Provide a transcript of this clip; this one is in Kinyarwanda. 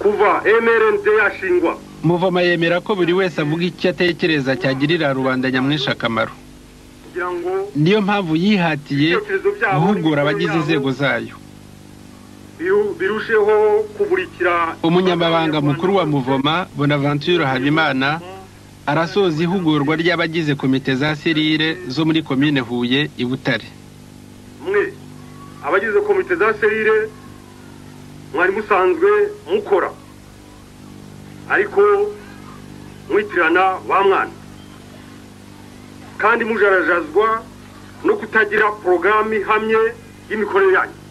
yitwa emerende yashingwa muvoma yemera ko buri wese avuga icyo atekereza cyagirira rubanda nyamwinshi akamaro kugira ngo niyo mpamvu yihatiye guhugura abagize inzego zayo biru- birusheho kumurikira umunyamabanga mukuru wa muvoma bonaventure habimana arasoza ihugurwa ry'abagize komite za serire zo muri komine huye i butare mwe abagize komite za serire mwari musanzwe mukora ariko mwitirana ba mwana kandi mujarajazwa no kutagira porogaramu ihamye y'imikorere yanyu